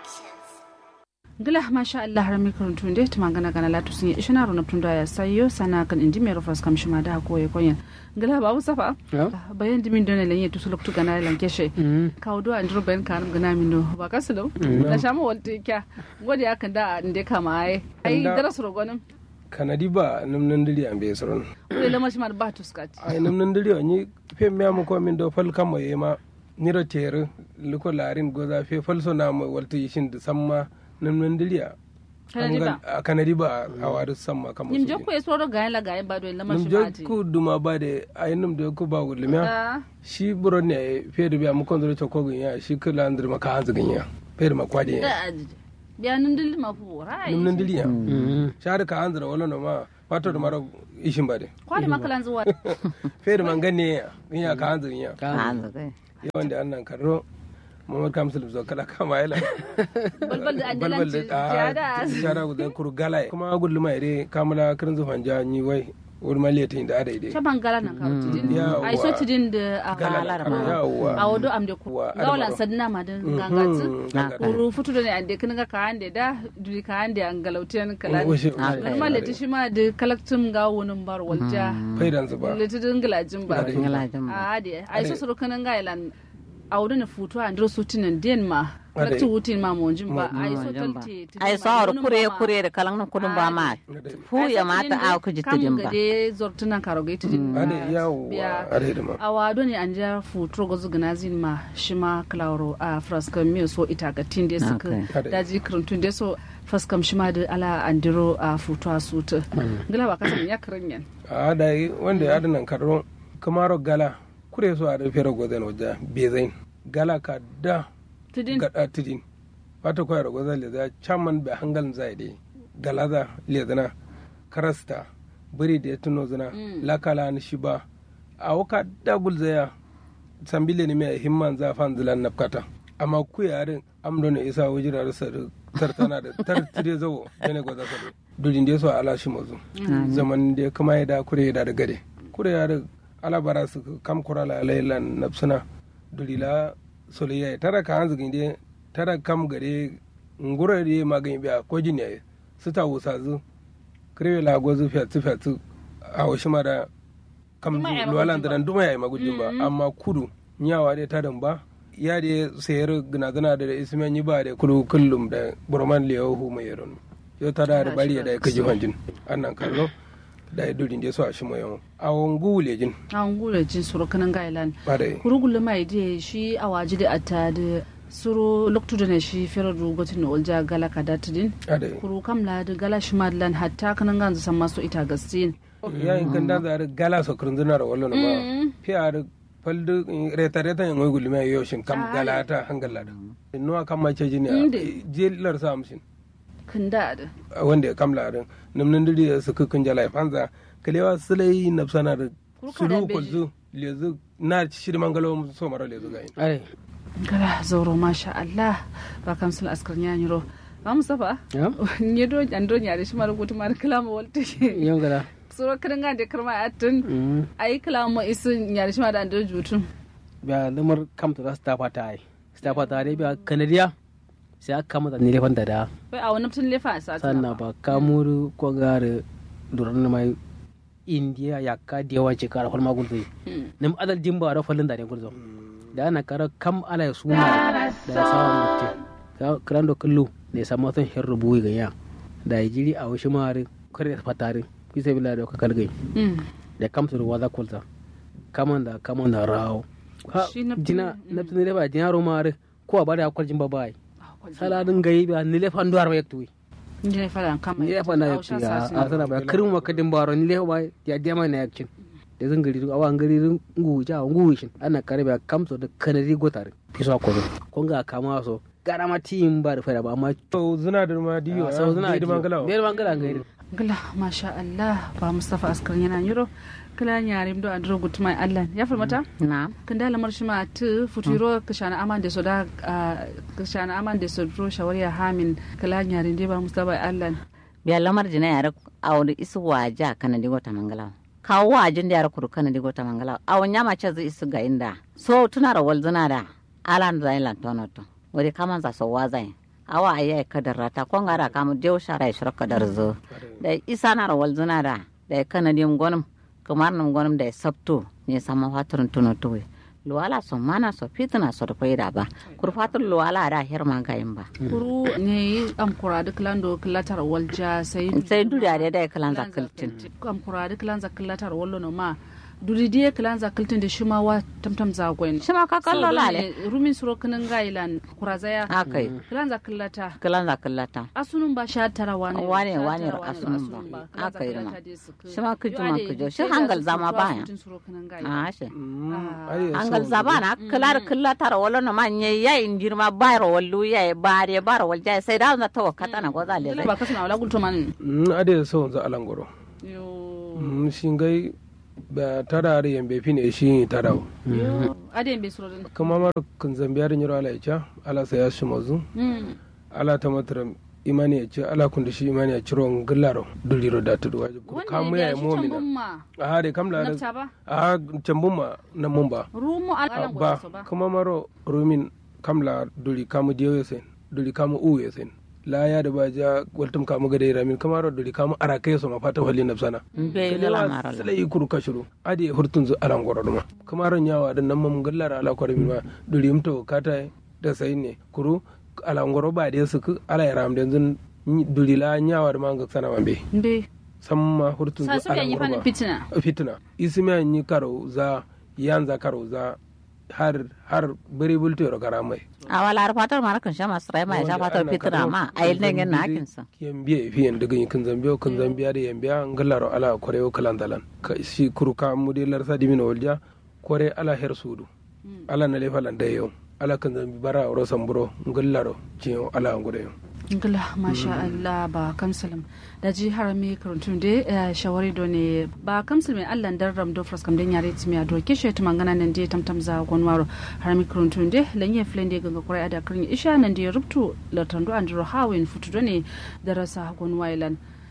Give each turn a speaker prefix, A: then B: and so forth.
A: gila masha Allah har mikron tunde tuma gana gana latu sun yi ishina ro naptun ya sayo sana kan indi mero fas kam shima da ko ye konyen gila babu safa bayan dimin dona lenye tu suluk tu gana lan keshe kawo do an bayan kan gana min do ba kasalo na shama walti kya godi akan da inde kama ai ai darasu ro gonim
B: kanadi ba num nan diri an be soron
A: ule lama shi mar ba tuskati
B: ai num nan diri ni fe me am ko min do fal kam yema niro tere liko larin goza fe fal so na mo walti shin da samma num nan diri a kanadi ba a wadu samma kam
A: nim jokko e soro gayen la gayen ba do lama shi
B: num
A: mati
B: jokku duma ba de ai num de ko ba gulmiya shi buron ne fe da biya mu kon do ko ya shi kala andir maka hanzu ganya fe da makwadi ya
A: da ajije biya nun dil ma fu rai
B: num nan diri ya shar ka hanzu wala no ma wato da maro ishin ba de
A: kwali makalan zuwa
B: fe da mangane ya ya ka hanzu ya
C: hanzu kai
B: yawan da annan karro mamad kamsul zo kala kama yala
A: balbal da
B: balbal
A: andalanci
B: da
A: jada
B: shara gudan kuru gala kuma gullu mai dai kamala kirin zufan ja ni wai wuri maliya tin da adai dai
A: caban gala nan kawo tidin
B: Yawwa.
A: ai so tidin da a
B: gala
C: Kalar ma.
B: yawa
A: a wado am de ku
B: Wa,
A: gawlan
B: adamaro.
A: sadna ma da gangatsu
C: Haka.
A: kuru futu da ne ande kin ga ka ande da duri ka ande an galautiyan kala
B: Washe-
A: normal leti shi ma da kalaktum ga wonin bar walja
B: faidan su ba
A: leti din galajin ba
B: Ade.
C: ngalajin ba
A: a ade ai so suru kanan ga ilan a wado na futu a ndro sutinan den ma
B: Ade.
A: kalaktu wutin ma monjin ba ai so
C: Monjin ba.
A: talte
C: ai sawar kure kure da kalan na kudin ba ma fu ya mata a ku ji tudin ba
A: gade zortunan karogai tudin
B: ade yawa
A: Biya.
B: ade da ma
A: a wado ne an ja futuro ga zugana zin ma shi ma klauro a fraskan miyo so ita ga tinde suka
B: Okay.
A: daji kirintun da so faskam shi ma da ala andiro a futu a suta gila ba kasan ya kirin yan
B: a da yi wanda ya adanan karro kamaro gala kure so a da fere gozen wajen bezain gala ka da
A: tudin
B: gada tidin wata koyar gozen le za chaman be hangal zai dai gala za le zana karasta biri da ya tuno zana lakala ni shi ba a waka dagul zaya sambile ne mai himman zafan zilan nafkata amma ku yarin amdo ne isa wajira da sar tartana da tartire zawo bene goza sadu dudin da so ala shi mazu zaman da kuma ya da kure da da gade kure ya da ala bara su kam kurala lailan nafsuna dulila solayya tara ka hanzu ginde tara kam gare ngura da magani biya ko jinya su ta wusa zu krewe la gozu fiatu fiatu a washi ma da kam
A: Duma ya
B: luwalan
A: magujin
B: da nan duma ya yi magujin ba amma kudu nyawa da ta dan ba ya da sayar gina gina da ismen yi ba da kudu kullum da burman liyahu hu mai yaron yo ta da da bari da ka ji hanjin annan kallo da ya durin da so a shi mai yawan a wangu lejin
A: an gura jin suru kanan ga ilan
B: ba da
A: kurugulu mai da shi a waje da ata da suru loktu da ne shi fere rugotin na olja gala ka da tudin
B: a da
A: kuru kam la da gala shi ma da lan hatta kanan ganzu san masu ita gastin
B: yayin kan da zare gala so kurun zuna da wallo ba fi a da faldu reta reta yan ngul mai yoshin kam gala ta hangalla da nuwa kam ma ce jini
A: Inde.
B: jelar sa amshin
A: kan da da
B: wanda ya kamla din namnan diri da suka kun jala fanza kalewa sulai nafsana da
A: Kurka da
B: sulu
A: beji.
B: kulzu lezu na shiri mangalo so mara lezu ga yin
D: ai
A: gala zauro masha Allah ba kam sun askar nya nyiro ba mu safa
D: ya
A: nye do an do nya da shi mara gutu mara kalama walti
D: yan gada
A: suro kan ga da karma atun ai kalama isu nya da shi mara an do jutun
D: biya lamar kamta za su tafa ta ai su tafa ta dai biya kanadiya sai aka kama da nilefan da da
A: bai a wani tun lefa a sati
D: sannan ba kamuru ko gare duran na mai indiya ya ka da yawan shekara kwalma gulzo nim adal jimba da falin da ne gulzo da ana kara kam ala ya suma da ya sawa mutum karan da kullu ne sama son hin rubu ga ya da ya jiri a wasu mare kare da fatare fi sai bila da ka kalgai da kamsu da waza kulta kaman da kaman da rawo ha
A: Shi na-
D: jina na tun ne ba jina ro mare ko a bada akwal jimba bai saladin gayi ba ni lefan duwar ba yaktuwi
A: Ndi ne fara kama
D: ni lefa na yakci a sana ba kirin ma kadin baro ni lefa ba ya dia mai na yakcin da zan gari awa gari rin ngu ja ngu shin ana kare ba kamso da kanari gotare fiso ko ko ga kama so gara ma tim ba da fara ba amma
B: to zuna da ma diyo
D: sau suna
B: da mangala
D: biyar mangala gairi
A: gala masha Allah ba Mustafa askar yana nyiro kala nyarim do andro gutmai Allah ya falmata
C: na
A: kan da lamar shi ma tu futuro kashana aman da soda kashana aman da sodro shawariya hamin kala nyarim de ba Mustafa Allah
C: biya lamar jina yara awon isu waja kana digo ta mangala kawo wajin da yara kuru kana digo ta mangala awon nyama ce zai isu ga inda so tuna rawal zina da alan zai lan tono to wuri kaman za so wazai awa ayi kadar rata ko ngara kamu dew shara shura kadar zo da isa na rawal zuna da da kana dim gonum kamar nam gonum da sabto ne sama faturun tuno tuwe luwala so mana so fitina so da faida ba kurfatul luwala da her ma gayin ba
A: kuru ne am kura duk lando kilatar walja sai
C: sai duriya da da kalan zakaltin
A: am kura duk lan zakilatar wallo no ma duri die kilan zakiltin da shima wa tamtam zagoyin
C: shima ka kallo lale
A: rumin suro kinin gailan kura zaya
C: akai
A: kilan zakilata
C: kalan zakallata
A: asunun ba sha tara wani
C: wane wane asunun ba aka yi ma shima kujuma kujo shi hangal zama baya a shi hangal zaba na kilar killatar wala no man ye ya injirma bayro wallu ya bare bar walja sai da na to kata na goza le
A: ba kasuna wala gulto man
B: ade so za alangoro
A: yo
B: shingai ba tada da yambe fine shi tada
A: yo ade be suro din
B: kuma mar kun zambiyar nyiro ala icha ala saya shi mazu ala ta matram imani ya ce ala kun da shi imani ya ciro ngillaro duliro da tudu wajib ko kamu ya mu'mina a hade kamla da a cambun ma na mun ba
A: rumu ala
B: ba kuma maro rumin kamla duli kamu diyo yesen duli kamu u yesen la ya da ba ja waltum kamu gade ramin kamaro duli kamu arake so ma fata wali nafsana
C: be la mara
B: sala yi kuru kashuru adi hurtun zu alan goro duma kamaro nyawa da nan mam gallara ala ko min ma duli mto kata da sai ne kuru ala ngoro ba de su ala ya ram den duli la nyawa da manga sana mambe
A: be
B: samma hurtun zu ala ngoro ba
A: fitina
B: fitina ismi ni karo za yanza karo za har har bari bulto ro karamai
C: a wala har fatar mara kan shama srai mai sha fatar fitina ma a yi nan na hakin sa
B: yan biye fi yan daga kin zambiyo kan zambiya da yan biya ngallaro ala koreo kalan dalan ka shi kuruka mudilar sa dimino walja kore ala her sudu ala na lefalan da yau ala kan zambi bara ro samburo ngallaro ciyo ala ngure yau
A: ngila masha Allah ba kamsalam da ji harami karantun da shawari do ne ba kamsal mai Allah dan ram do fras kam den yare timi do kishe to mangana nan de tamtam za gonwaro harami karantun de lanye flende ganga kurai ada karin isha nan de rubtu latando andro hawin futu do ne darasa gonwailan